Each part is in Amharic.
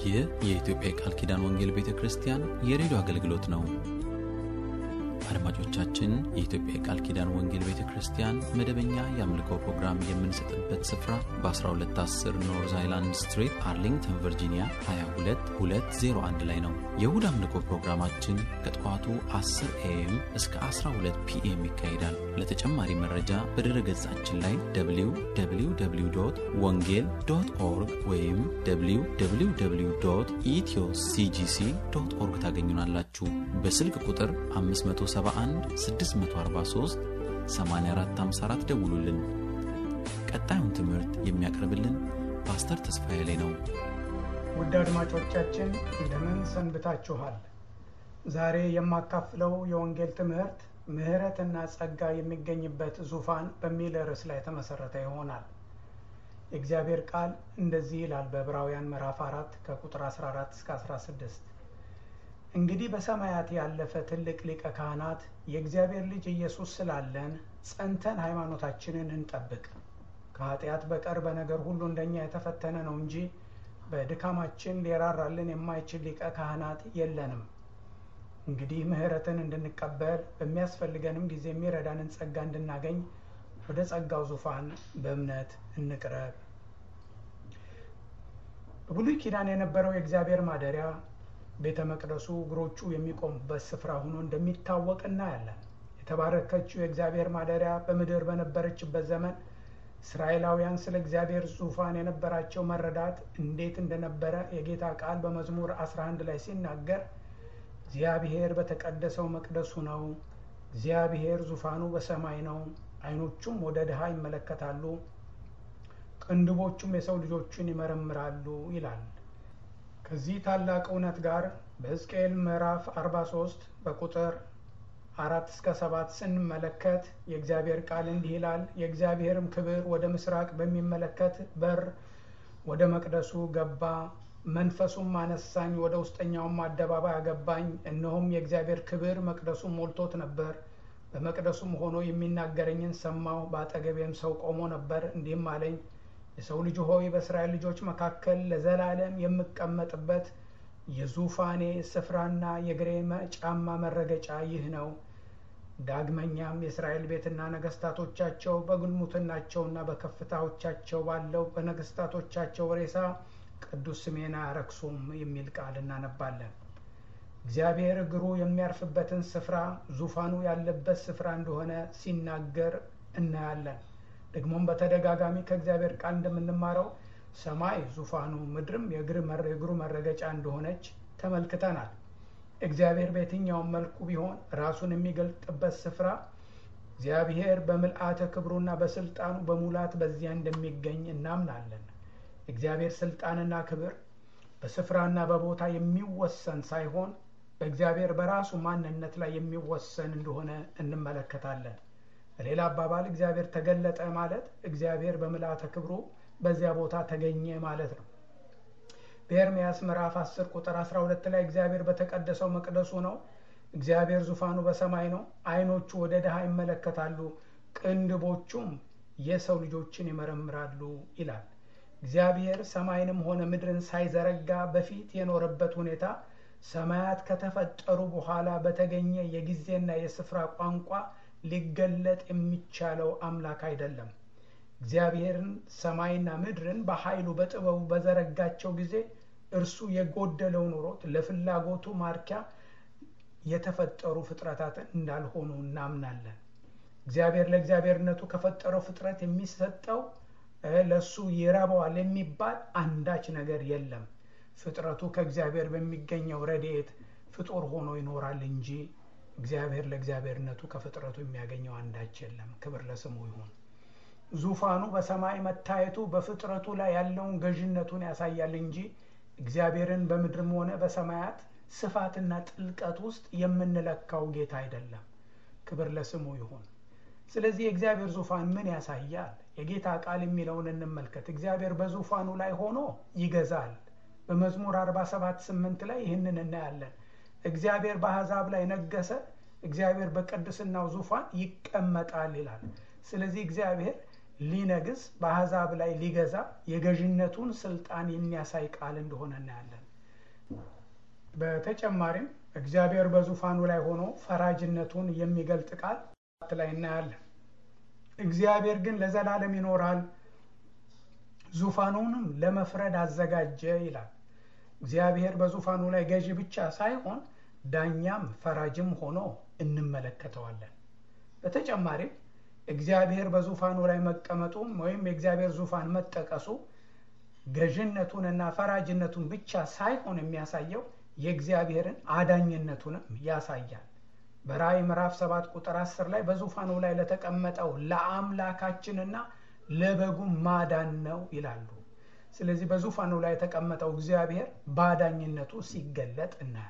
ይህ የኢትዮጵያ የቃል ኪዳን ወንጌል ቤተ ክርስቲያን የሬዲዮ አገልግሎት ነው። አድማጮቻችን፣ የኢትዮጵያ የቃል ኪዳን ወንጌል ቤተ ክርስቲያን መደበኛ የአምልኮ ፕሮግራም የምንሰጥበት ስፍራ በ1210 ኖርዝ አይላንድ ስትሪት አርሊንግተን ቨርጂኒያ 22201 ላይ ነው። የእሁድ አምልኮ ፕሮግራማችን ከጠዋቱ 10 ኤኤም እስከ 12 ፒኤም ይካሄዳል። ለተጨማሪ መረጃ በድረ ገጻችን ላይ www ወንጌል ዶት ኦርግ ወይም www ኢትዮ ሲጂሲ ዶት ኦርግ ታገኙናላችሁ። በስልክ ቁጥር 571 643 8454 ደውሉልን። ቀጣዩን ትምህርት የሚያቀርብልን ፓስተር ተስፋዬ ላይ ነው። ውድ አድማጮቻችን እንደምን ሰንብታችኋል? ዛሬ የማካፍለው የወንጌል ትምህርት ምሕረትና ጸጋ የሚገኝበት ዙፋን በሚል ርዕስ ላይ የተመሰረተ ይሆናል። የእግዚአብሔር ቃል እንደዚህ ይላል በዕብራውያን ምዕራፍ 4 ከቁጥር 14 እስከ 16 እንግዲህ በሰማያት ያለፈ ትልቅ ሊቀ ካህናት የእግዚአብሔር ልጅ ኢየሱስ ስላለን ጸንተን ሃይማኖታችንን እንጠብቅ። ከኃጢአት በቀር በነገር ሁሉ እንደኛ የተፈተነ ነው እንጂ በድካማችን ሊራራልን የማይችል ሊቀ ካህናት የለንም። እንግዲህ ምሕረትን እንድንቀበል በሚያስፈልገንም ጊዜ የሚረዳንን ጸጋ እንድናገኝ ወደ ጸጋው ዙፋን በእምነት እንቅረብ። በብሉይ ኪዳን የነበረው የእግዚአብሔር ማደሪያ ቤተ መቅደሱ እግሮቹ የሚቆሙበት ስፍራ ሆኖ እንደሚታወቅ እናያለን። የተባረከችው የእግዚአብሔር ማደሪያ በምድር በነበረችበት ዘመን እስራኤላውያን ስለ እግዚአብሔር ዙፋን የነበራቸው መረዳት እንዴት እንደነበረ የጌታ ቃል በመዝሙር 11 ላይ ሲናገር እግዚአብሔር በተቀደሰው መቅደሱ ነው፣ እግዚአብሔር ዙፋኑ በሰማይ ነው፣ ዓይኖቹም ወደ ድሃ ይመለከታሉ፣ ቅንድቦቹም የሰው ልጆችን ይመረምራሉ ይላል። ከዚህ ታላቅ እውነት ጋር በሕዝቅኤል ምዕራፍ 43 በቁጥር አራት እስከ ሰባት ስንመለከት የእግዚአብሔር ቃል እንዲህ ይላል። የእግዚአብሔርም ክብር ወደ ምስራቅ በሚመለከት በር ወደ መቅደሱ ገባ፣ መንፈሱም አነሳኝ፣ ወደ ውስጠኛውም አደባባይ አገባኝ። እነሆም የእግዚአብሔር ክብር መቅደሱ ሞልቶት ነበር። በመቅደሱም ሆኖ የሚናገረኝን ሰማሁ። በአጠገቤም ሰው ቆሞ ነበር፣ እንዲህም አለኝ የሰው ልጅ ሆይ በእስራኤል ልጆች መካከል ለዘላለም የምቀመጥበት የዙፋኔ ስፍራና የእግሬ ጫማ መረገጫ ይህ ነው። ዳግመኛም የእስራኤል ቤትና ነገስታቶቻቸው በግልሙትናቸውና በከፍታዎቻቸው ባለው በነገስታቶቻቸው ሬሳ ቅዱስ ስሜን አያረክሱም የሚል ቃል እናነባለን። እግዚአብሔር እግሩ የሚያርፍበትን ስፍራ ዙፋኑ ያለበት ስፍራ እንደሆነ ሲናገር እናያለን። ደግሞም በተደጋጋሚ ከእግዚአብሔር ቃል እንደምንማረው ሰማይ ዙፋኑ ምድርም የእግሩ መረገጫ እንደሆነች ተመልክተናል። እግዚአብሔር በየትኛውም መልኩ ቢሆን ራሱን የሚገልጥበት ስፍራ እግዚአብሔር በምልአተ ክብሩና በስልጣኑ በሙላት በዚያ እንደሚገኝ እናምናለን። እግዚአብሔር ስልጣንና ክብር በስፍራና በቦታ የሚወሰን ሳይሆን በእግዚአብሔር በራሱ ማንነት ላይ የሚወሰን እንደሆነ እንመለከታለን። በሌላ አባባል እግዚአብሔር ተገለጠ ማለት እግዚአብሔር በምልአተ ክብሩ በዚያ ቦታ ተገኘ ማለት ነው። በኤርምያስ ምዕራፍ 10 ቁጥር 12 ላይ እግዚአብሔር በተቀደሰው መቅደሱ ነው፣ እግዚአብሔር ዙፋኑ በሰማይ ነው፣ ዓይኖቹ ወደ ድሃ ይመለከታሉ፣ ቅንድቦቹም የሰው ልጆችን ይመረምራሉ ይላል። እግዚአብሔር ሰማይንም ሆነ ምድርን ሳይዘረጋ በፊት የኖረበት ሁኔታ ሰማያት ከተፈጠሩ በኋላ በተገኘ የጊዜና የስፍራ ቋንቋ ሊገለጥ የሚቻለው አምላክ አይደለም። እግዚአብሔርን ሰማይና ምድርን በኃይሉ በጥበቡ በዘረጋቸው ጊዜ እርሱ የጎደለው ኑሮት ለፍላጎቱ ማርኪያ የተፈጠሩ ፍጥረታትን እንዳልሆኑ እናምናለን። እግዚአብሔር ለእግዚአብሔርነቱ ከፈጠረው ፍጥረት የሚሰጠው ለእሱ ይረባዋል የሚባል አንዳች ነገር የለም። ፍጥረቱ ከእግዚአብሔር በሚገኘው ረድኤት ፍጡር ሆኖ ይኖራል እንጂ እግዚአብሔር ለእግዚአብሔርነቱ ከፍጥረቱ የሚያገኘው አንዳች የለም። ክብር ለስሙ ይሁን። ዙፋኑ በሰማይ መታየቱ በፍጥረቱ ላይ ያለውን ገዥነቱን ያሳያል እንጂ እግዚአብሔርን በምድርም ሆነ በሰማያት ስፋትና ጥልቀት ውስጥ የምንለካው ጌታ አይደለም። ክብር ለስሙ ይሁን። ስለዚህ የእግዚአብሔር ዙፋን ምን ያሳያል? የጌታ ቃል የሚለውን እንመልከት። እግዚአብሔር በዙፋኑ ላይ ሆኖ ይገዛል። በመዝሙር 47 8 ላይ ይህንን እናያለን። እግዚአብሔር በአሕዛብ ላይ ነገሰ፣ እግዚአብሔር በቅድስናው ዙፋን ይቀመጣል ይላል። ስለዚህ እግዚአብሔር ሊነግስ በአሕዛብ ላይ ሊገዛ የገዥነቱን ስልጣን የሚያሳይ ቃል እንደሆነ እናያለን። በተጨማሪም እግዚአብሔር በዙፋኑ ላይ ሆኖ ፈራጅነቱን የሚገልጥ ቃል ላይ እናያለን። እግዚአብሔር ግን ለዘላለም ይኖራል፣ ዙፋኑንም ለመፍረድ አዘጋጀ ይላል። እግዚአብሔር በዙፋኑ ላይ ገዢ ብቻ ሳይሆን ዳኛም ፈራጅም ሆኖ እንመለከተዋለን። በተጨማሪም እግዚአብሔር በዙፋኑ ላይ መቀመጡም ወይም የእግዚአብሔር ዙፋን መጠቀሱ ገዥነቱንና ፈራጅነቱን ብቻ ሳይሆን የሚያሳየው የእግዚአብሔርን አዳኝነቱንም ያሳያል። በራእይ ምዕራፍ ሰባት ቁጥር አስር ላይ በዙፋኑ ላይ ለተቀመጠው ለአምላካችንና ለበጉ ማዳን ነው ይላሉ። ስለዚህ በዙፋኑ ላይ የተቀመጠው እግዚአብሔር በአዳኝነቱ ሲገለጥ እናያለን።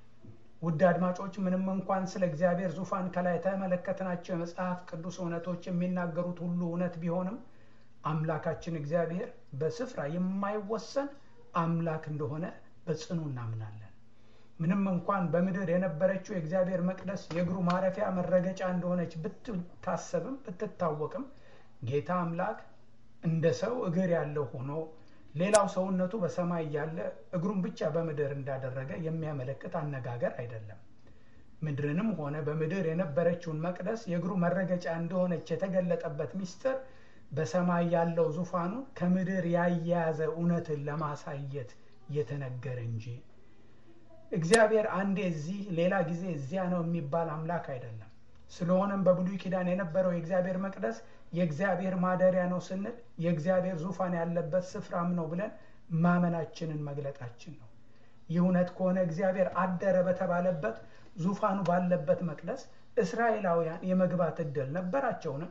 ውድ አድማጮች፣ ምንም እንኳን ስለ እግዚአብሔር ዙፋን ከላይ የተመለከትናቸው የመጽሐፍ ቅዱስ እውነቶች የሚናገሩት ሁሉ እውነት ቢሆንም አምላካችን እግዚአብሔር በስፍራ የማይወሰን አምላክ እንደሆነ በጽኑ እናምናለን። ምንም እንኳን በምድር የነበረችው የእግዚአብሔር መቅደስ የእግሩ ማረፊያ መረገጫ እንደሆነች ብትታሰብም ብትታወቅም ጌታ አምላክ እንደ ሰው እግር ያለው ሆኖ ሌላው ሰውነቱ በሰማይ ያለ እግሩን ብቻ በምድር እንዳደረገ የሚያመለክት አነጋገር አይደለም። ምድርንም ሆነ በምድር የነበረችውን መቅደስ የእግሩ መረገጫ እንደሆነች የተገለጠበት ምስጢር በሰማይ ያለው ዙፋኑን ከምድር ያያያዘ እውነትን ለማሳየት የተነገረ እንጂ እግዚአብሔር አንዴ እዚህ ሌላ ጊዜ እዚያ ነው የሚባል አምላክ አይደለም። ስለሆነም በብሉይ ኪዳን የነበረው የእግዚአብሔር መቅደስ የእግዚአብሔር ማደሪያ ነው ስንል የእግዚአብሔር ዙፋን ያለበት ስፍራም ነው ብለን ማመናችንን መግለጣችን ነው። ይህ እውነት ከሆነ እግዚአብሔር አደረ በተባለበት ዙፋኑ ባለበት መቅደስ እስራኤላውያን የመግባት እድል ነበራቸውን?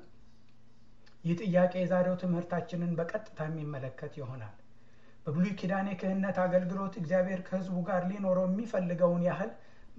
ይህ ጥያቄ የዛሬው ትምህርታችንን በቀጥታ የሚመለከት ይሆናል። በብሉይ ኪዳን የክህነት አገልግሎት እግዚአብሔር ከሕዝቡ ጋር ሊኖረው የሚፈልገውን ያህል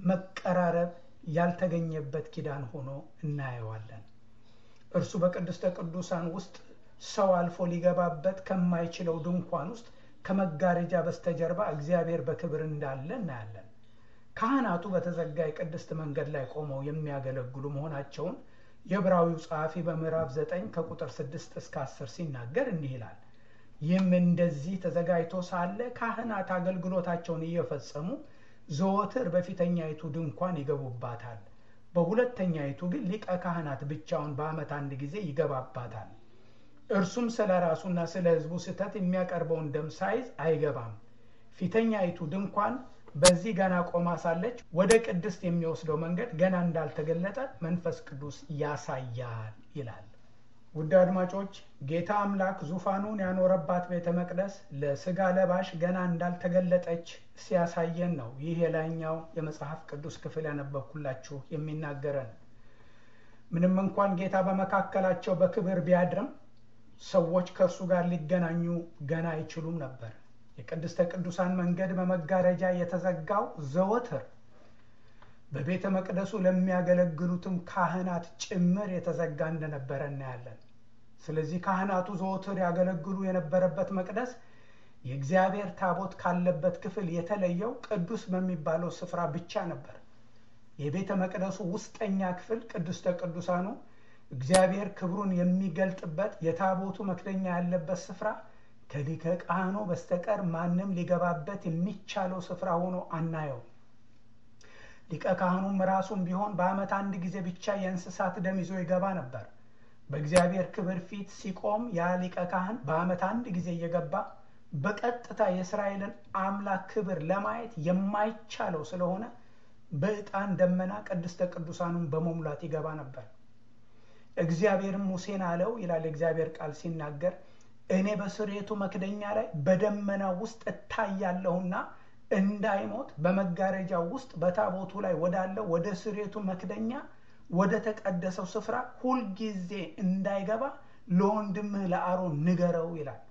መቀራረብ ያልተገኘበት ኪዳን ሆኖ እናየዋለን። እርሱ በቅድስተ ቅዱሳን ውስጥ ሰው አልፎ ሊገባበት ከማይችለው ድንኳን ውስጥ ከመጋረጃ በስተጀርባ እግዚአብሔር በክብር እንዳለ እናያለን። ካህናቱ በተዘጋ የቅድስት መንገድ ላይ ቆመው የሚያገለግሉ መሆናቸውን የዕብራዊው ጸሐፊ በምዕራፍ 9 ከቁጥር 6 እስከ 10 ሲናገር እንዲህ ይላል። ይህም እንደዚህ ተዘጋጅቶ ሳለ ካህናት አገልግሎታቸውን እየፈጸሙ ዘወትር በፊተኛይቱ ድንኳን ይገቡባታል። በሁለተኛይቱ ግን ሊቀ ካህናት ብቻውን በዓመት አንድ ጊዜ ይገባባታል። እርሱም ስለ ራሱና ስለ ሕዝቡ ስህተት የሚያቀርበውን ደም ሳይዝ አይገባም። ፊተኛይቱ ድንኳን በዚህ ገና ቆማ ሳለች ወደ ቅድስት የሚወስደው መንገድ ገና እንዳልተገለጠ መንፈስ ቅዱስ ያሳያል ይላል። ውድ አድማጮች ጌታ አምላክ ዙፋኑን ያኖረባት ቤተ መቅደስ ለስጋ ለባሽ ገና እንዳልተገለጠች ሲያሳየን ነው። ይህ የላይኛው የመጽሐፍ ቅዱስ ክፍል ያነበብኩላችሁ የሚናገረን። ምንም እንኳን ጌታ በመካከላቸው በክብር ቢያድርም ሰዎች ከእርሱ ጋር ሊገናኙ ገና አይችሉም ነበር። የቅድስተ ቅዱሳን መንገድ በመጋረጃ የተዘጋው ዘወትር በቤተ መቅደሱ ለሚያገለግሉትም ካህናት ጭምር የተዘጋ እንደነበረ እናያለን። ስለዚህ ካህናቱ ዘወትር ያገለግሉ የነበረበት መቅደስ የእግዚአብሔር ታቦት ካለበት ክፍል የተለየው ቅዱስ በሚባለው ስፍራ ብቻ ነበር። የቤተ መቅደሱ ውስጠኛ ክፍል ቅድስተ ቅዱሳኑ እግዚአብሔር ክብሩን የሚገልጥበት የታቦቱ መክደኛ ያለበት ስፍራ ከሊቀ ካህኑ በስተቀር ማንም ሊገባበት የሚቻለው ስፍራ ሆኖ አናየው። ሊቀ ካህኑም ራሱም ቢሆን በዓመት አንድ ጊዜ ብቻ የእንስሳት ደም ይዞ ይገባ ነበር። በእግዚአብሔር ክብር ፊት ሲቆም ያ ሊቀ ካህን በዓመት አንድ ጊዜ እየገባ በቀጥታ የእስራኤልን አምላክ ክብር ለማየት የማይቻለው ስለሆነ በዕጣን ደመና ቅድስተ ቅዱሳኑን በመሙላት ይገባ ነበር። እግዚአብሔርም ሙሴን አለው ይላል የእግዚአብሔር ቃል ሲናገር እኔ በስርየቱ መክደኛ ላይ በደመና ውስጥ እታያለሁና እንዳይሞት በመጋረጃው ውስጥ በታቦቱ ላይ ወዳለው ወደ ስርየቱ መክደኛ ወደ ተቀደሰው ስፍራ ሁልጊዜ እንዳይገባ ለወንድምህ ለአሮን ንገረው ይላል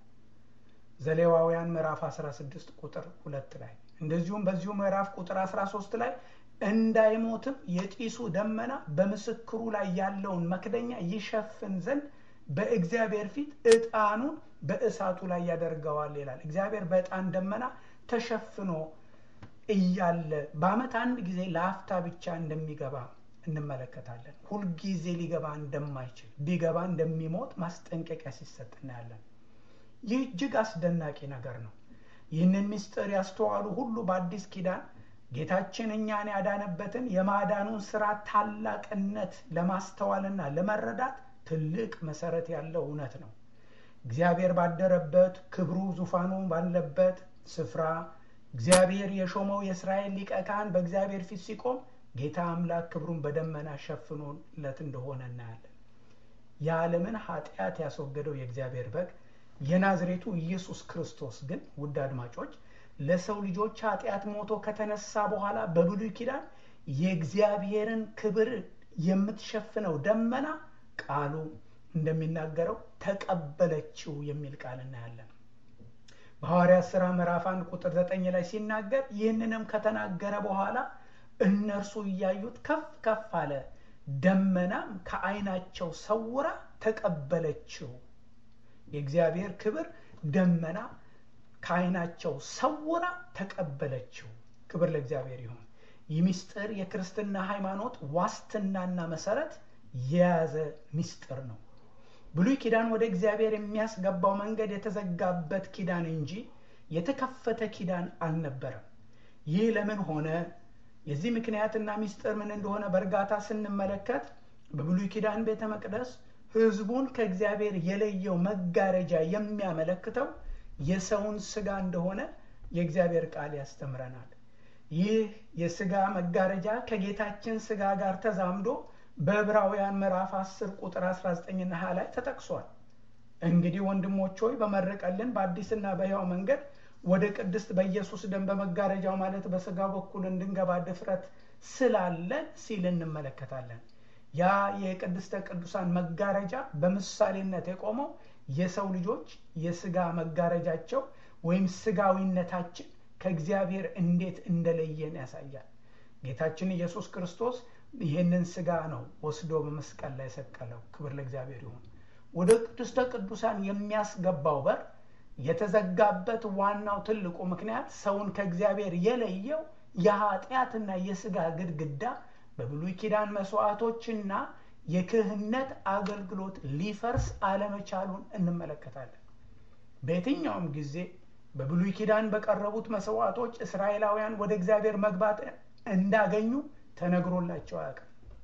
ዘሌዋውያን ምዕራፍ 16 ቁጥር ሁለት ላይ እንደዚሁም በዚሁ ምዕራፍ ቁጥር 13 ላይ እንዳይሞትም የጢሱ ደመና በምስክሩ ላይ ያለውን መክደኛ ይሸፍን ዘንድ በእግዚአብሔር ፊት ዕጣኑን በእሳቱ ላይ ያደርገዋል ይላል። እግዚአብሔር በዕጣን ደመና ተሸፍኖ እያለ በዓመት አንድ ጊዜ ለአፍታ ብቻ እንደሚገባ እንመለከታለን። ሁልጊዜ ሊገባ እንደማይችል ቢገባ እንደሚሞት ማስጠንቀቂያ ሲሰጥ እናያለን። ይህ እጅግ አስደናቂ ነገር ነው። ይህንን ምስጢር ያስተዋሉ ሁሉ በአዲስ ኪዳን ጌታችን እኛን ያዳነበትን የማዳኑን ስራ ታላቅነት ለማስተዋልና ለመረዳት ትልቅ መሰረት ያለው እውነት ነው። እግዚአብሔር ባደረበት ክብሩ ዙፋኑ ባለበት ስፍራ እግዚአብሔር የሾመው የእስራኤል ሊቀ ካህን በእግዚአብሔር ፊት ሲቆም ጌታ አምላክ ክብሩን በደመና ሸፍኖለት እንደሆነ እናያለን። የዓለምን ኃጢአት ያስወገደው የእግዚአብሔር በግ የናዝሬቱ ኢየሱስ ክርስቶስ ግን ውድ አድማጮች ለሰው ልጆች ኃጢአት ሞቶ ከተነሳ በኋላ በብሉይ ኪዳን የእግዚአብሔርን ክብር የምትሸፍነው ደመና ቃሉ እንደሚናገረው ተቀበለችው የሚል ቃል እናያለን። በሐዋርያት ሥራ ምዕራፍ አንድ ቁጥር ዘጠኝ ላይ ሲናገር ይህንንም ከተናገረ በኋላ እነርሱ እያዩት ከፍ ከፍ አለ፣ ደመናም ከዓይናቸው ሰውራ ተቀበለችው። የእግዚአብሔር ክብር ደመና ከዓይናቸው ሰውራ ተቀበለችው። ክብር ለእግዚአብሔር ይሁን። ይህ ምስጢር የክርስትና ሃይማኖት ዋስትናና መሰረት የያዘ ምስጢር ነው። ብሉይ ኪዳን ወደ እግዚአብሔር የሚያስገባው መንገድ የተዘጋበት ኪዳን እንጂ የተከፈተ ኪዳን አልነበረም። ይህ ለምን ሆነ? የዚህ ምክንያትና ምስጢር ምን እንደሆነ በእርጋታ ስንመለከት በብሉይ ኪዳን ቤተ መቅደስ ሕዝቡን ከእግዚአብሔር የለየው መጋረጃ የሚያመለክተው የሰውን ስጋ እንደሆነ የእግዚአብሔር ቃል ያስተምረናል። ይህ የስጋ መጋረጃ ከጌታችን ስጋ ጋር ተዛምዶ በዕብራውያን ምዕራፍ 10 ቁጥር 19ና 20 ላይ ተጠቅሷል። እንግዲህ ወንድሞች ሆይ በመረቀልን በአዲስና በሕያው መንገድ ወደ ቅድስት በኢየሱስ ደም በመጋረጃው ማለት በስጋው በኩል እንድንገባ ድፍረት ስላለን ሲል እንመለከታለን። ያ የቅድስተ ቅዱሳን መጋረጃ በምሳሌነት የቆመው የሰው ልጆች የስጋ መጋረጃቸው ወይም ስጋዊነታችን ከእግዚአብሔር እንዴት እንደለየን ያሳያል። ጌታችን ኢየሱስ ክርስቶስ ይህንን ስጋ ነው ወስዶ በመስቀል ላይ ሰቀለው። ክብር ለእግዚአብሔር ይሁን። ወደ ቅድስተ ቅዱሳን የሚያስገባው በር የተዘጋበት ዋናው ትልቁ ምክንያት ሰውን ከእግዚአብሔር የለየው የኃጢአትና የስጋ ግድግዳ በብሉይ ኪዳን መስዋዕቶችና የክህነት አገልግሎት ሊፈርስ አለመቻሉን እንመለከታለን። በየትኛውም ጊዜ በብሉይ ኪዳን በቀረቡት መስዋዕቶች እስራኤላውያን ወደ እግዚአብሔር መግባት እንዳገኙ ተነግሮላቸው አያውቅም።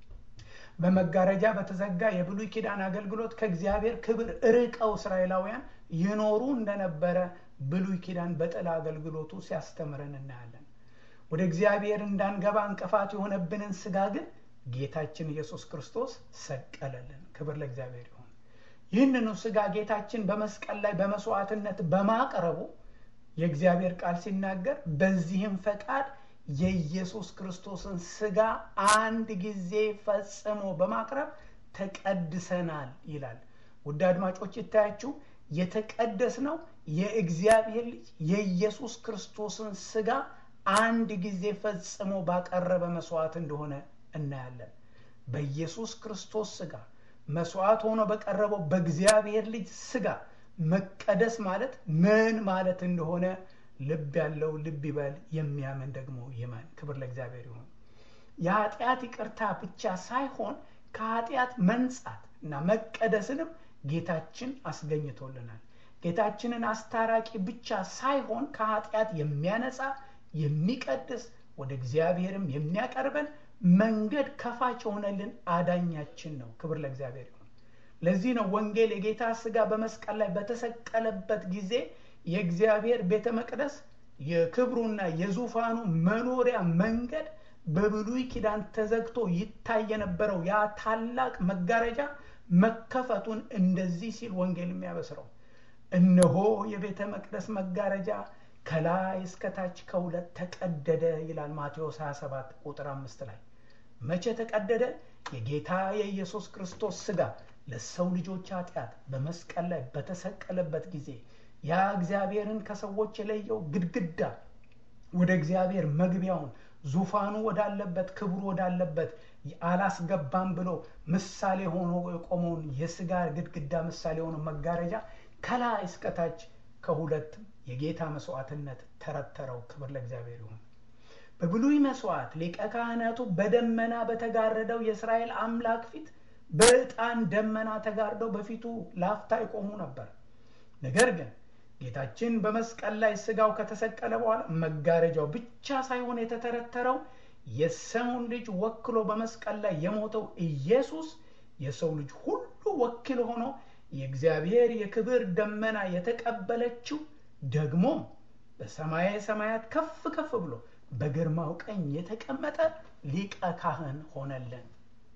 በመጋረጃ በተዘጋ የብሉይ ኪዳን አገልግሎት ከእግዚአብሔር ክብር ርቀው እስራኤላውያን ይኖሩ እንደነበረ ብሉይ ኪዳን በጥላ አገልግሎቱ ሲያስተምረን እናያለን። ወደ እግዚአብሔር እንዳንገባ እንቅፋት የሆነብንን ስጋ ግን ጌታችን ኢየሱስ ክርስቶስ ሰቀለልን። ክብር ለእግዚአብሔር ይሁን። ይህንኑ ስጋ ጌታችን በመስቀል ላይ በመስዋዕትነት በማቅረቡ የእግዚአብሔር ቃል ሲናገር በዚህም ፈቃድ የኢየሱስ ክርስቶስን ስጋ አንድ ጊዜ ፈጽሞ በማቅረብ ተቀድሰናል ይላል። ውድ አድማጮች ይታያችሁ፣ የተቀደስ ነው የእግዚአብሔር ልጅ የኢየሱስ ክርስቶስን ስጋ አንድ ጊዜ ፈጽሞ ባቀረበ መስዋዕት እንደሆነ እናያለን። በኢየሱስ ክርስቶስ ስጋ መስዋዕት ሆኖ በቀረበው በእግዚአብሔር ልጅ ስጋ መቀደስ ማለት ምን ማለት እንደሆነ ልብ ያለው ልብ ይበል፣ የሚያምን ደግሞ ይመን። ክብር ለእግዚአብሔር ይሁን። የኃጢአት ይቅርታ ብቻ ሳይሆን ከኃጢአት መንጻት እና መቀደስንም ጌታችን አስገኝቶልናል። ጌታችንን አስታራቂ ብቻ ሳይሆን ከኃጢአት የሚያነጻ የሚቀድስ ወደ እግዚአብሔርም የሚያቀርበን መንገድ ከፋች የሆነልን አዳኛችን ነው። ክብር ለእግዚአብሔር ይሁን። ለዚህ ነው ወንጌል የጌታ ስጋ በመስቀል ላይ በተሰቀለበት ጊዜ የእግዚአብሔር ቤተ መቅደስ የክብሩና የዙፋኑ መኖሪያ መንገድ በብሉይ ኪዳን ተዘግቶ ይታይ የነበረው ያ ታላቅ መጋረጃ መከፈቱን እንደዚህ ሲል ወንጌል የሚያበስረው እነሆ የቤተ መቅደስ መጋረጃ ከላይ እስከታች ከሁለት ተቀደደ ይላል ማቴዎስ 27 ቁጥር አምስት ላይ መቼ ተቀደደ? የጌታ የኢየሱስ ክርስቶስ ስጋ ለሰው ልጆች ኃጢአት በመስቀል ላይ በተሰቀለበት ጊዜ ያ እግዚአብሔርን ከሰዎች የለየው ግድግዳ ወደ እግዚአብሔር መግቢያውን ዙፋኑ ወዳለበት ክብሩ ወዳለበት አላስገባም ብሎ ምሳሌ ሆኖ የቆመውን የስጋ ግድግዳ ምሳሌ የሆነው መጋረጃ ከላይ እስከታች ከሁለት የጌታ መስዋዕትነት ተረተረው። ክብር ለእግዚአብሔር ይሁን። በብሉይ መስዋዕት ሊቀ ካህናቱ በደመና በተጋረደው የእስራኤል አምላክ ፊት በዕጣን ደመና ተጋርደው በፊቱ ላፍታ ይቆሙ ነበር። ነገር ግን ጌታችን በመስቀል ላይ ስጋው ከተሰቀለ በኋላ መጋረጃው ብቻ ሳይሆን የተተረተረው የሰውን ልጅ ወክሎ በመስቀል ላይ የሞተው ኢየሱስ የሰው ልጅ ሁሉ ወኪል ሆኖ የእግዚአብሔር የክብር ደመና የተቀበለችው ደግሞ በሰማየ ሰማያት ከፍ ከፍ ብሎ በግርማው ቀኝ የተቀመጠ ሊቀ ካህን ሆነልን።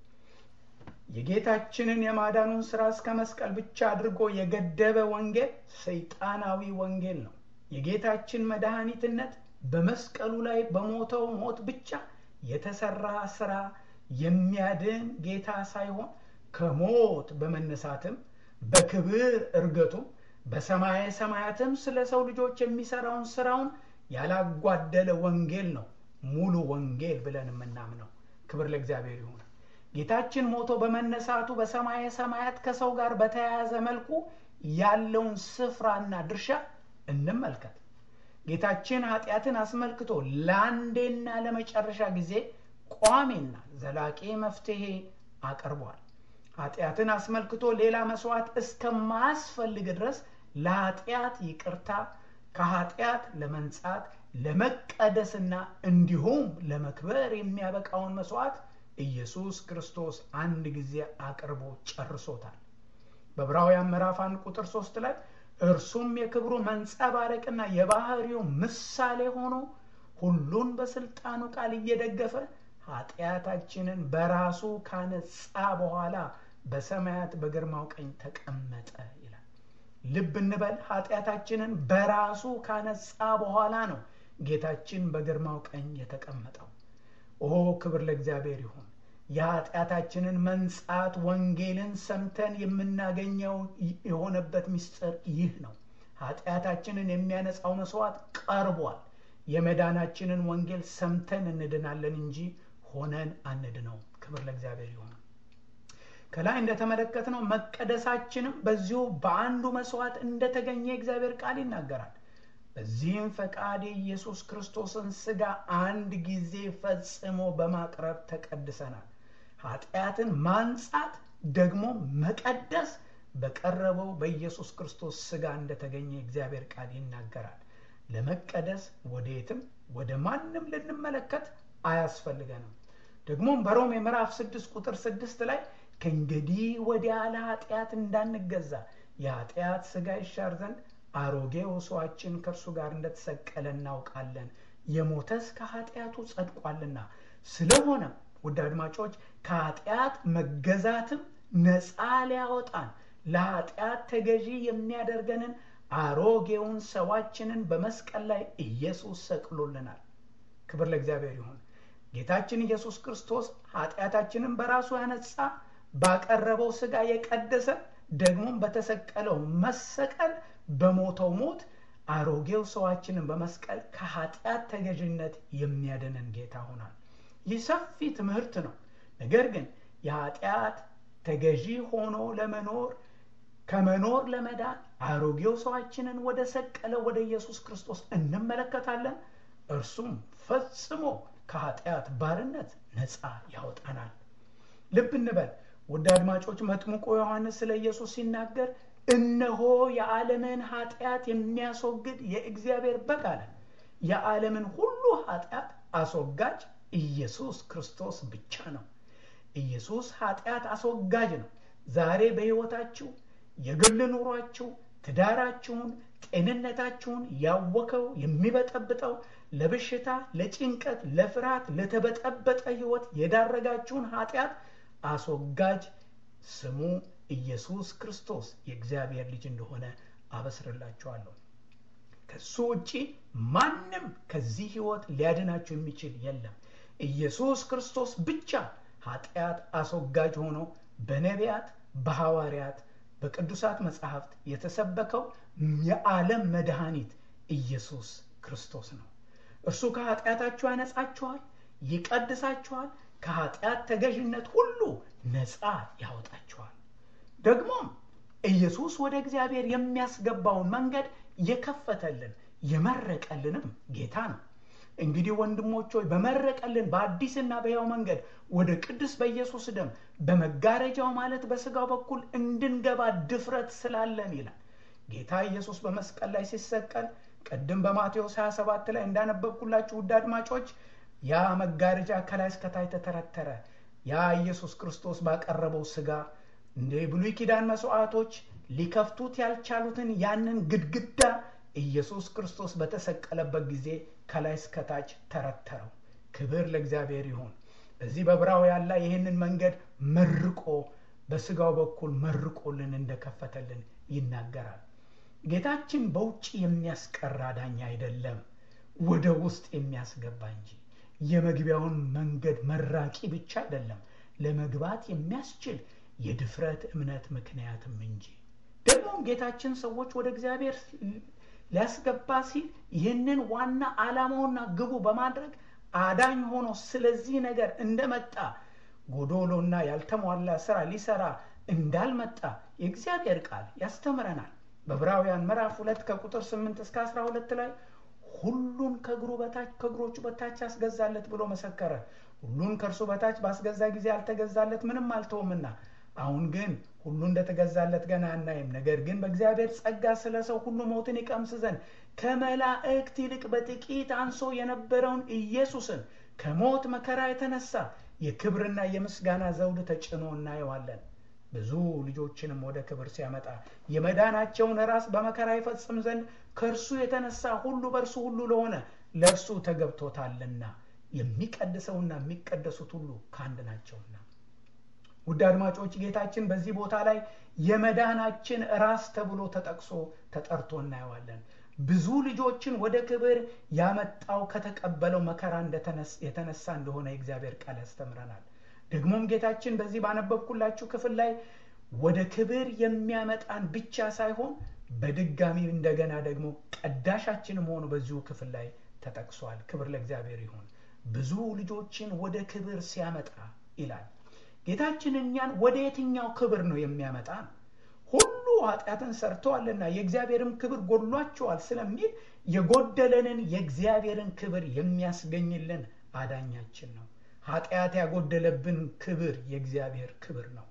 የጌታችንን የማዳኑን ሥራ እስከ መስቀል ብቻ አድርጎ የገደበ ወንጌል ሰይጣናዊ ወንጌል ነው። የጌታችን መድኃኒትነት በመስቀሉ ላይ በሞተው ሞት ብቻ የተሰራ ሥራ የሚያድን ጌታ ሳይሆን ከሞት በመነሳትም በክብር እርገቱም በሰማየ ሰማያትም ስለ ሰው ልጆች የሚሰራውን ስራውን ያላጓደለ ወንጌል ነው ሙሉ ወንጌል ብለን የምናምነው። ክብር ለእግዚአብሔር ይሁን። ጌታችን ሞቶ በመነሳቱ በሰማየ ሰማያት ከሰው ጋር በተያያዘ መልኩ ያለውን ስፍራና ድርሻ እንመልከት። ጌታችን ኃጢአትን አስመልክቶ ለአንዴና ለመጨረሻ ጊዜ ቋሚና ዘላቂ መፍትሄ አቅርቧል። ኃጢአትን አስመልክቶ ሌላ መስዋዕት እስከማያስፈልግ ድረስ ለኃጢአት ይቅርታ ከኃጢአት ለመንጻት ለመቀደስና እንዲሁም ለመክበር የሚያበቃውን መስዋዕት ኢየሱስ ክርስቶስ አንድ ጊዜ አቅርቦ ጨርሶታል። በዕብራውያን ምዕራፍ አንድ ቁጥር ሶስት ላይ እርሱም የክብሩ መንጸባረቅና የባህሪው ምሳሌ ሆኖ ሁሉን በስልጣኑ ቃል እየደገፈ ኃጢአታችንን በራሱ ካነጻ በኋላ በሰማያት በግርማው ቀኝ ተቀመጠ ይላል። ልብ እንበል። ኃጢአታችንን በራሱ ካነጻ በኋላ ነው ጌታችን በግርማው ቀኝ የተቀመጠው። ኦ ክብር ለእግዚአብሔር ይሁን። የኃጢአታችንን መንጻት ወንጌልን ሰምተን የምናገኘው የሆነበት ምስጢር ይህ ነው። ኃጢአታችንን የሚያነጻው መስዋዕት ቀርቧል። የመዳናችንን ወንጌል ሰምተን እንድናለን እንጂ ሆነን አንድነው። ክብር ለእግዚአብሔር ይሁን። ከላይ እንደተመለከትነው መቀደሳችንም በዚሁ በአንዱ መስዋዕት እንደተገኘ የእግዚአብሔር ቃል ይናገራል። በዚህም ፈቃድ የኢየሱስ ክርስቶስን ሥጋ አንድ ጊዜ ፈጽሞ በማቅረብ ተቀድሰናል። ኃጢአትን ማንጻት ደግሞ መቀደስ በቀረበው በኢየሱስ ክርስቶስ ሥጋ እንደተገኘ የእግዚአብሔር ቃል ይናገራል። ለመቀደስ ወደየትም ወደ ማንም ልንመለከት አያስፈልገንም። ደግሞም በሮሜ ምዕራፍ ስድስት ቁጥር ስድስት ላይ ከእንግዲህ ወዲያ ለኃጢአት እንዳንገዛ የኃጢአት ሥጋ ይሻር ዘንድ አሮጌው ሰዋችን ከእርሱ ጋር እንደተሰቀለ እናውቃለን፣ የሞተስ ከኃጢአቱ ጸድቋልና። ስለሆነም ውድ አድማጮች ከኃጢአት መገዛትም ነፃ ሊያወጣን ለኃጢአት ተገዢ የሚያደርገንን አሮጌውን ሰዋችንን በመስቀል ላይ ኢየሱስ ሰቅሎልናል። ክብር ለእግዚአብሔር ይሁን። ጌታችን ኢየሱስ ክርስቶስ ኃጢአታችንን በራሱ ያነጻ ባቀረበው ሥጋ የቀደሰ ደግሞም በተሰቀለው መሰቀል በሞተው ሞት አሮጌው ሰዋችንን በመስቀል ከኃጢአት ተገዥነት የሚያድነን ጌታ ሆናል። ይህ ሰፊ ትምህርት ነው። ነገር ግን የኃጢአት ተገዢ ሆኖ ለመኖር ከመኖር ለመዳን አሮጌው ሰዋችንን ወደ ሰቀለው ወደ ኢየሱስ ክርስቶስ እንመለከታለን። እርሱም ፈጽሞ ከኃጢአት ባርነት ነፃ ያወጣናል። ልብ እንበል ውድ አድማጮች፣ መጥምቁ ዮሐንስ ስለ ኢየሱስ ሲናገር እነሆ የዓለምን ኃጢአት የሚያስወግድ የእግዚአብሔር በግ አለ። የዓለምን ሁሉ ኃጢአት አስወጋጅ ኢየሱስ ክርስቶስ ብቻ ነው። ኢየሱስ ኃጢአት አስወጋጅ ነው። ዛሬ በሕይወታችሁ የግል ኑሯችሁ፣ ትዳራችሁን፣ ጤንነታችሁን ያወከው የሚበጠብጠው ለበሽታ፣ ለጭንቀት፣ ለፍርሃት፣ ለተበጠበጠ ሕይወት የዳረጋችሁን ኃጢአት አስወጋጅ ስሙ ኢየሱስ ክርስቶስ የእግዚአብሔር ልጅ እንደሆነ አበስርላችኋለሁ። ከሱ ውጪ ማንም ከዚህ ሕይወት ሊያድናችሁ የሚችል የለም። ኢየሱስ ክርስቶስ ብቻ ኃጢአት አስወጋጅ ሆኖ በነቢያት፣ በሐዋርያት፣ በቅዱሳት መጻሕፍት የተሰበከው የዓለም መድኃኒት ኢየሱስ ክርስቶስ ነው። እርሱ ከኃጢአታችሁ ያነጻችኋል፣ ይቀድሳችኋል፣ ከኃጢአት ተገዥነት ሁሉ ነፃ ያወጣችኋል። ደግሞም ኢየሱስ ወደ እግዚአብሔር የሚያስገባውን መንገድ የከፈተልን የመረቀልንም ጌታ ነው። እንግዲህ ወንድሞች ሆይ በመረቀልን በአዲስና በሕያው መንገድ ወደ ቅዱስ በኢየሱስ ደም በመጋረጃው ማለት በሥጋው በኩል እንድንገባ ድፍረት ስላለን ይላል። ጌታ ኢየሱስ በመስቀል ላይ ሲሰቀል ቅድም በማቴዎስ 27 ላይ እንዳነበብኩላችሁ ውድ አድማጮች ያ መጋረጃ ከላይ እስከታች ተተረተረ። ያ ኢየሱስ ክርስቶስ ባቀረበው ስጋ እንደ ብሉይ ኪዳን መስዋዕቶች ሊከፍቱት ያልቻሉትን ያንን ግድግዳ ኢየሱስ ክርስቶስ በተሰቀለበት ጊዜ ከላይ እስከታች ተረተረው። ክብር ለእግዚአብሔር ይሁን። በዚህ በዕብራውያን ላይ ይህንን መንገድ መርቆ በስጋው በኩል መርቆልን እንደከፈተልን ይናገራል። ጌታችን በውጭ የሚያስቀር አዳኝ አይደለም፣ ወደ ውስጥ የሚያስገባ እንጂ የመግቢያውን መንገድ መራቂ ብቻ አይደለም፣ ለመግባት የሚያስችል የድፍረት እምነት ምክንያትም እንጂ። ደግሞም ጌታችን ሰዎች ወደ እግዚአብሔር ሊያስገባ ሲል ይህንን ዋና ዓላማውና ግቡ በማድረግ አዳኝ ሆኖ ስለዚህ ነገር እንደመጣ ጎዶሎና ያልተሟላ ስራ ሊሰራ እንዳልመጣ የእግዚአብሔር ቃል ያስተምረናል። በዕብራውያን ምዕራፍ ሁለት ከቁጥር ስምንት እስከ አስራ ሁለት ላይ ሁሉን ከእግሩ በታች ከእግሮቹ በታች ያስገዛለት ብሎ መሰከረ። ሁሉን ከእርሱ በታች ባስገዛ ጊዜ አልተገዛለት ምንም አልተውምና፣ አሁን ግን ሁሉ እንደተገዛለት ገና አናይም። ነገር ግን በእግዚአብሔር ጸጋ ስለ ሰው ሁሉ ሞትን ይቀምስ ዘንድ ከመላእክት ይልቅ በጥቂት አንሶ የነበረውን ኢየሱስን ከሞት መከራ የተነሳ የክብርና የምስጋና ዘውድ ተጭኖ እናየዋለን። ብዙ ልጆችንም ወደ ክብር ሲያመጣ የመዳናቸውን ራስ በመከራ ይፈጽም ዘንድ ከእርሱ የተነሳ ሁሉ በእርሱ ሁሉ ለሆነ ለእርሱ ተገብቶታልና የሚቀድሰውና የሚቀደሱት ሁሉ ከአንድ ናቸውና። ውድ አድማጮች ጌታችን በዚህ ቦታ ላይ የመዳናችን ራስ ተብሎ ተጠቅሶ ተጠርቶ እናየዋለን። ብዙ ልጆችን ወደ ክብር ያመጣው ከተቀበለው መከራ የተነሳ እንደሆነ የእግዚአብሔር ቃል ያስተምረናል። ደግሞም ጌታችን በዚህ ባነበብኩላችሁ ክፍል ላይ ወደ ክብር የሚያመጣን ብቻ ሳይሆን በድጋሚ እንደገና ደግሞ ቀዳሻችንም ሆኖ በዚሁ ክፍል ላይ ተጠቅሷል። ክብር ለእግዚአብሔር ይሁን። ብዙ ልጆችን ወደ ክብር ሲያመጣ ይላል። ጌታችን እኛን ወደ የትኛው ክብር ነው የሚያመጣ? ሁሉ ኃጢአትን ሰርተዋልና የእግዚአብሔርም ክብር ጎድሏቸዋል ስለሚል የጎደለንን የእግዚአብሔርን ክብር የሚያስገኝልን አዳኛችን ነው። ኃጢአት ያጎደለብን ክብር የእግዚአብሔር ክብር ነው።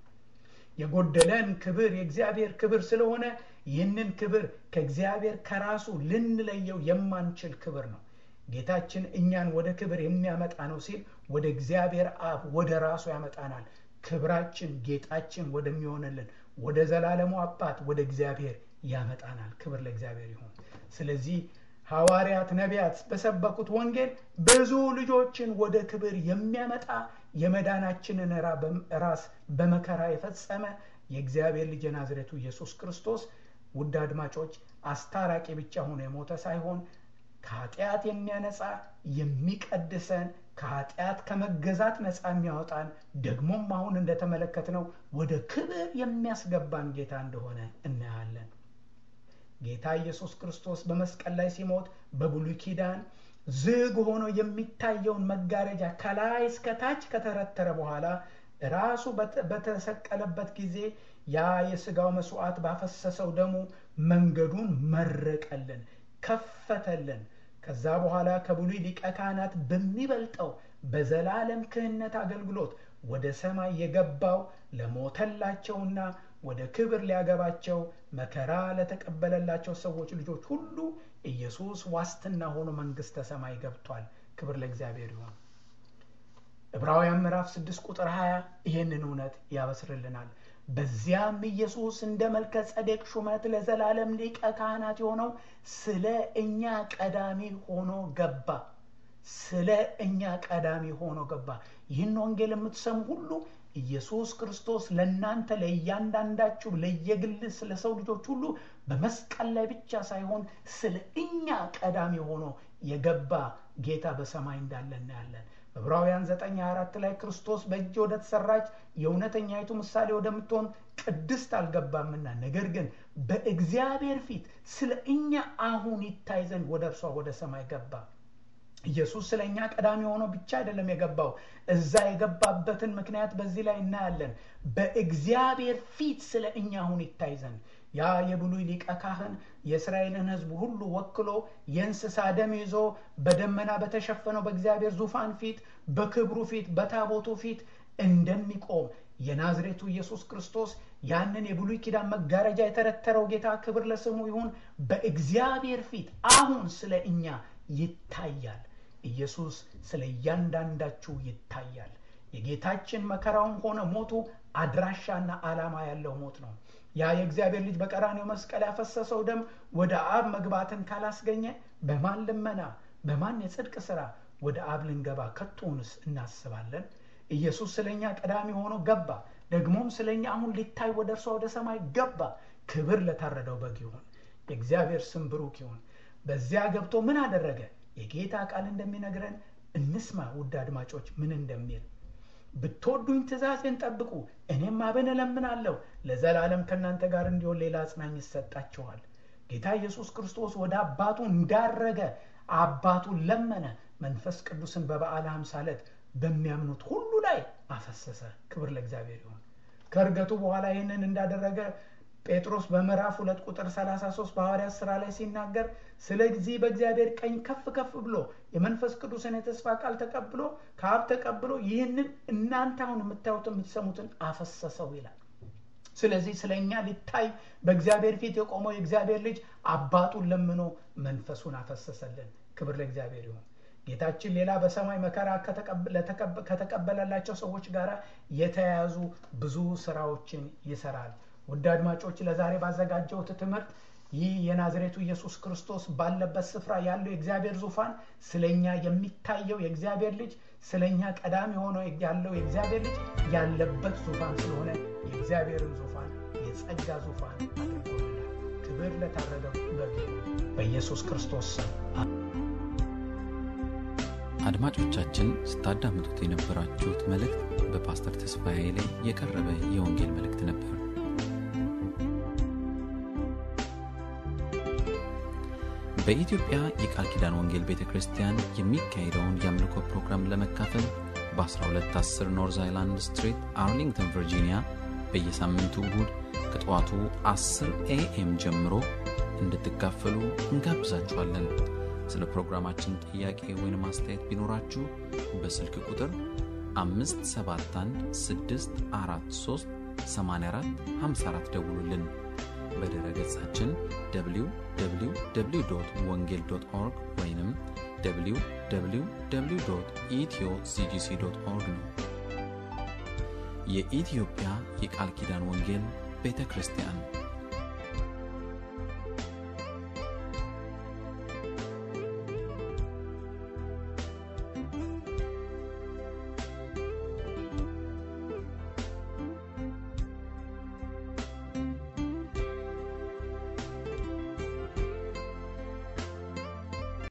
የጎደለን ክብር የእግዚአብሔር ክብር ስለሆነ ይህንን ክብር ከእግዚአብሔር ከራሱ ልንለየው የማንችል ክብር ነው። ጌታችን እኛን ወደ ክብር የሚያመጣ ነው ሲል ወደ እግዚአብሔር አብ ወደ ራሱ ያመጣናል። ክብራችን ጌጣችን ወደሚሆንልን ወደ ዘላለሙ አባት ወደ እግዚአብሔር ያመጣናል። ክብር ለእግዚአብሔር ይሁን። ስለዚህ ሐዋርያት፣ ነቢያት በሰበኩት ወንጌል ብዙ ልጆችን ወደ ክብር የሚያመጣ የመዳናችንን ራስ በመከራ የፈጸመ የእግዚአብሔር ልጅ የናዝሬቱ ኢየሱስ ክርስቶስ ውድ አድማጮች አስታራቂ ብቻ ሆኖ የሞተ ሳይሆን ከኃጢአት የሚያነጻ የሚቀድሰን ከኃጢአት ከመገዛት ነፃ የሚያወጣን ደግሞም አሁን እንደተመለከትነው ወደ ክብር የሚያስገባን ጌታ እንደሆነ እናያለን። ጌታ ኢየሱስ ክርስቶስ በመስቀል ላይ ሲሞት በብሉይ ኪዳን ዝግ ሆኖ የሚታየውን መጋረጃ ከላይ እስከ ታች ከተረተረ በኋላ ራሱ በተሰቀለበት ጊዜ ያ የሥጋው መስዋዕት ባፈሰሰው ደሙ መንገዱን መረቀልን፣ ከፈተልን። ከዛ በኋላ ከብሉይ ሊቀ ካህናት በሚበልጠው በዘላለም ክህነት አገልግሎት ወደ ሰማይ የገባው ለሞተላቸውና ወደ ክብር ሊያገባቸው መከራ ለተቀበለላቸው ሰዎች ልጆች ሁሉ ኢየሱስ ዋስትና ሆኖ መንግሥተ ሰማይ ገብቷል። ክብር ለእግዚአብሔር ይሁን። ዕብራውያን ምዕራፍ 6 ቁጥር 20 ይህንን እውነት ያበስርልናል። በዚያም ኢየሱስ እንደ መልከ ጸዴቅ ሹመት ለዘላለም ሊቀ ካህናት የሆነው ስለ እኛ ቀዳሚ ሆኖ ገባ። ስለ እኛ ቀዳሚ ሆኖ ገባ። ይህን ወንጌል የምትሰሙ ሁሉ ኢየሱስ ክርስቶስ ለእናንተ ለእያንዳንዳችሁ ለየግል ስለ ሰው ልጆች ሁሉ በመስቀል ላይ ብቻ ሳይሆን ስለ እኛ ቀዳሚ ሆኖ የገባ ጌታ በሰማይ እንዳለ እናያለን። ዕብራውያን 9:24 ላይ ክርስቶስ በእጅ ወደ ተሰራች የእውነተኛይቱ ምሳሌ ወደምትሆን ቅድስት አልገባምና ነገር ግን በእግዚአብሔር ፊት ስለ እኛ አሁን ይታይ ዘንድ ወደ እርሷ ወደ ሰማይ ገባ። ኢየሱስ ስለ እኛ ቀዳሚ ሆኖ ብቻ አይደለም የገባው። እዛ የገባበትን ምክንያት በዚህ ላይ እናያለን። በእግዚአብሔር ፊት ስለ እኛ አሁን ይታይ ዘንድ ያ የብሉይ ሊቀ ካህን የእስራኤልን ሕዝብ ሁሉ ወክሎ የእንስሳ ደም ይዞ በደመና በተሸፈነው በእግዚአብሔር ዙፋን ፊት በክብሩ ፊት በታቦቱ ፊት እንደሚቆም የናዝሬቱ ኢየሱስ ክርስቶስ ያንን የብሉይ ኪዳን መጋረጃ የተረተረው ጌታ ክብር ለስሙ ይሁን በእግዚአብሔር ፊት አሁን ስለ እኛ ይታያል ኢየሱስ ስለ እያንዳንዳችሁ ይታያል የጌታችን መከራውም ሆነ ሞቱ አድራሻና ዓላማ ያለው ሞት ነው ያ የእግዚአብሔር ልጅ በቀራኔው መስቀል ያፈሰሰው ደም ወደ አብ መግባትን ካላስገኘ በማን ልመና በማን የጽድቅ ሥራ ወደ አብ ልንገባ ከቶውንስ እናስባለን ኢየሱስ ስለ እኛ ቀዳሚ ሆኖ ገባ ደግሞም ስለ እኛ አሁን ሊታይ ወደ እርሷ ወደ ሰማይ ገባ ክብር ለታረደው በግ ይሁን የእግዚአብሔር ስም ብሩክ ይሁን በዚያ ገብቶ ምን አደረገ የጌታ ቃል እንደሚነግረን እንስማ ውድ አድማጮች ምን እንደሚል ብትወዱኝ ትእዛዜን ጠብቁ እኔም አብን እለምናለሁ ለዘላለም ከእናንተ ጋር እንዲሆን ሌላ አጽናኝ ይሰጣችኋል ጌታ ኢየሱስ ክርስቶስ ወደ አባቱ እንዳረገ አባቱን ለመነ መንፈስ ቅዱስን በበዓለ ሃምሳ ዕለት በሚያምኑት ሁሉ ላይ አፈሰሰ ክብር ለእግዚአብሔር ይሁን ከእርገቱ በኋላ ይህንን እንዳደረገ ጴጥሮስ በምዕራፍ ሁለት ቁጥር 33 በሐዋርያት ሥራ ላይ ሲናገር ስለዚህ በእግዚአብሔር ቀኝ ከፍ ከፍ ብሎ የመንፈስ ቅዱስን የተስፋ ቃል ተቀብሎ ከአብ ተቀብሎ ይህንን እናንተ አሁን የምታዩት የምትሰሙትን አፈሰሰው ይላል ስለዚህ ስለ እኛ ሊታይ በእግዚአብሔር ፊት የቆመው የእግዚአብሔር ልጅ አባቱን ለምኖ መንፈሱን አፈሰሰልን ክብር ለእግዚአብሔር ይሁን ጌታችን ሌላ በሰማይ መከራ ከተቀበለላቸው ሰዎች ጋር የተያያዙ ብዙ ስራዎችን ይሰራል ውድ አድማጮች ለዛሬ ባዘጋጀውት ትምህርት ይህ የናዝሬቱ ኢየሱስ ክርስቶስ ባለበት ስፍራ ያለው የእግዚአብሔር ዙፋን ስለኛ የሚታየው የእግዚአብሔር ልጅ ስለኛ ቀዳሚ ሆነው ያለው የእግዚአብሔር ልጅ ያለበት ዙፋን ስለሆነ የእግዚአብሔርን ዙፋን የጸጋ ዙፋን አድርጎልናል ክብር ለታረደው በግ በኢየሱስ ክርስቶስ ስም አድማጮቻችን ስታዳምጡት የነበራችሁት መልእክት በፓስተር ተስፋዬ ላይ የቀረበ የወንጌል መልእክት ነበር በኢትዮጵያ የቃል ኪዳን ወንጌል ቤተ ክርስቲያን የሚካሄደውን የአምልኮ ፕሮግራም ለመካፈል በ1210 ኖርዝ አይላንድ ስትሪት አርሊንግተን ቨርጂኒያ በየሳምንቱ እሁድ ከጠዋቱ 10 ኤኤም ጀምሮ እንድትካፈሉ እንጋብዛችኋለን ስለ ፕሮግራማችን ጥያቄ ወይም አስተያየት ቢኖራችሁ በስልክ ቁጥር 571 ደውሉልን በድረ ገጻችን www ወንጌል ኦርግ ወይም www ኢትዮ ሲጂሲ ኦርግ ነው የኢትዮጵያ የቃል ኪዳን ወንጌል ቤተ ክርስቲያን